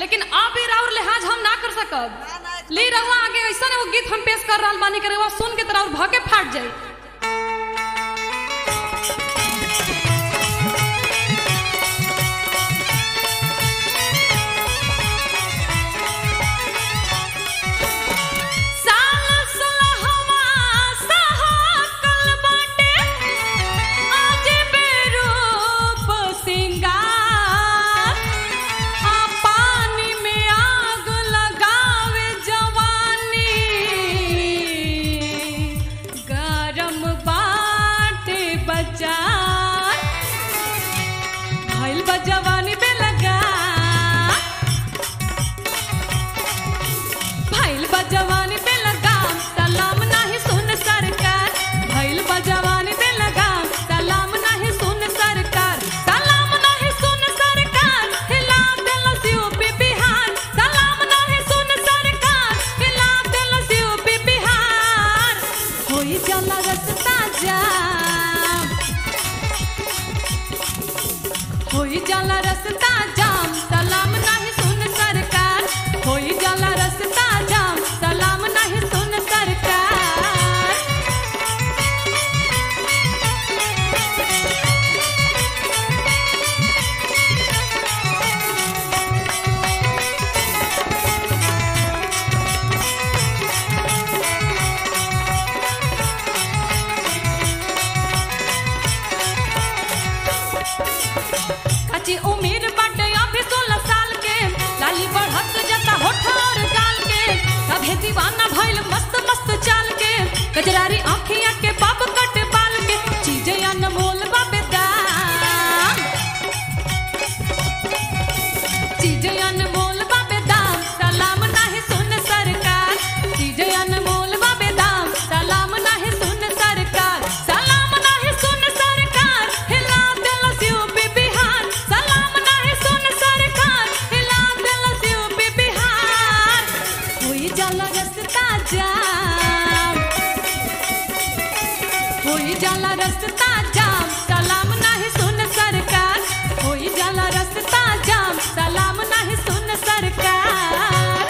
लेकिन अब भी राउर लिहाज हम ना कर सकब ना, ना, ली रहुआ आगे ऐसा एगो गीत हम पेश कर रहल बानी के रहुआ सुन के तरह और भके फाट जाई साल सुलहवा सहकल बाटे, आज बेरूप सिंगार। आ पानी में आग लगावे जवानी, गरम बाटे बजार। भइल बा जवानी पे लगा भइल बा जवानी पे लगाम सलाम नाही सुन सरकार भइल बा जवानी पे लगाम सलाम नाही सुन सरकार सलाम नाही सुन सरकार हिला देल यूपी बिहार सलाम नाही सुन सरकार हिला देल यूपी बिहार होई जाला रस्ता जाम होई जाला रस्ता जाम सलाम नाही सुन सरकार होई जाला रस्ता जाम सलाम नाही सुन सरकार कच्ची उम्र बाटे अभी सोलह साल के लाली बढ़त जाता होठ और गाल के कभे दीवाना भइल मस्त मस्त चाल के कजरारी आँखिया के बाप कट बाल के चीजें अनमोल बाबे दाम चीजें अनमोल बाबे दाम सलाम नाही सुन सरकार चीजें अनमोल बाबे दाम सलाम नाही सुन सरकार सलाम नाही सुन सरकार हिला देल यूपी बिहार सलाम नाही सुन सरकार हिला देल यूपी बिहार होई जाला रस्ता जाम होई जाला रस्ता जाम सलाम नाही सुन सरकार होई जाला रस्ता जाम सलाम नाही सुन सरकार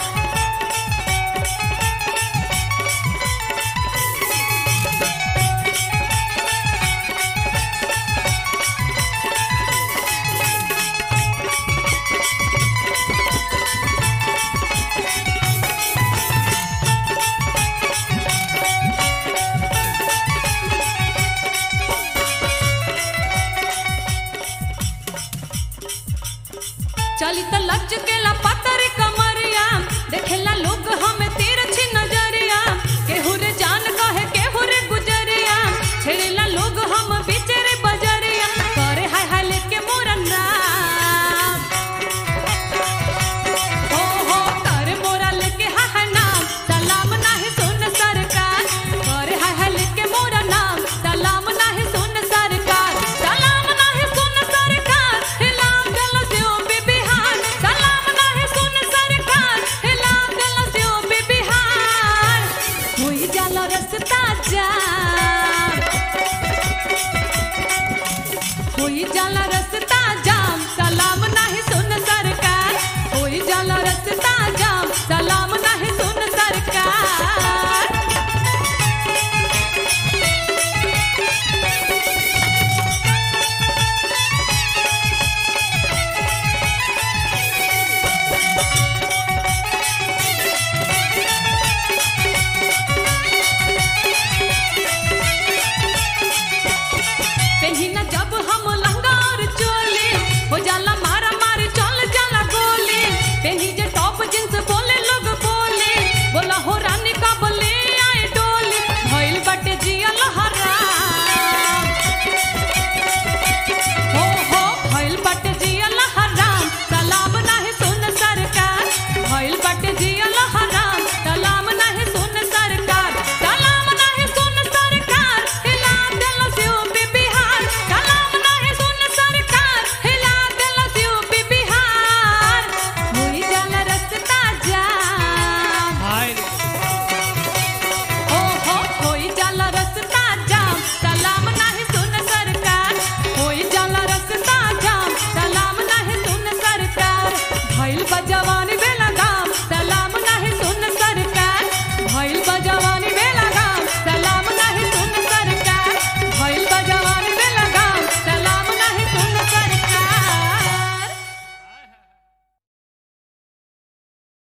चली त लज के ला पतरी कमरिया देखेला लोग हमें तिरछी नजरिया केहू रे जान कहे केहू रे गुजरिया छेड़ेला लोग हम बिचरे बजरिया करे हाय हाय लेके मोरा नाम हो हो करे मोरा लेके हाय हाय नाम सलाम नाही सुन सरकार करे हाय हाय लेके मोरा नाम सलाम नाही सुन सरकार सलाम नाही सुन सरकार हिला देल यूपी बिहार सलाम नाही सुन सरकार हिला देल यूपी बिहार होई जाला रस्ता जाम होई जाला रस्ता जाम सलाम नाही सुन सरकार होई जाला रस्ता जाम सलाम नाही सुन सरकार पेन्ही न जब हम लहंगा और चोली हो जाला मारा मारी चल जाला गोली पेन्ही जे टॉप जींस बोले लोग बोले बोला हो रानी का बोले आए डोली भइल बटे जिया लहरा हो हो भइल बटे जिया लहराम सलाम नाही सुन सरकार भइल बटे जिया लहराम सलाम नाही सुन सरकार सलाम नाही सुन सरकार हिला देल यूपी बिहार सलाम नाही सुन सरकार हिला देल यूपी बिहार होई जाला रस्ता जाम हाय हो हो होई जाला रस्ता जाम सलाम नाही सुन सरकार होई जाला रस्ता जाम सलाम नाही सुन सरकार भइल बजवा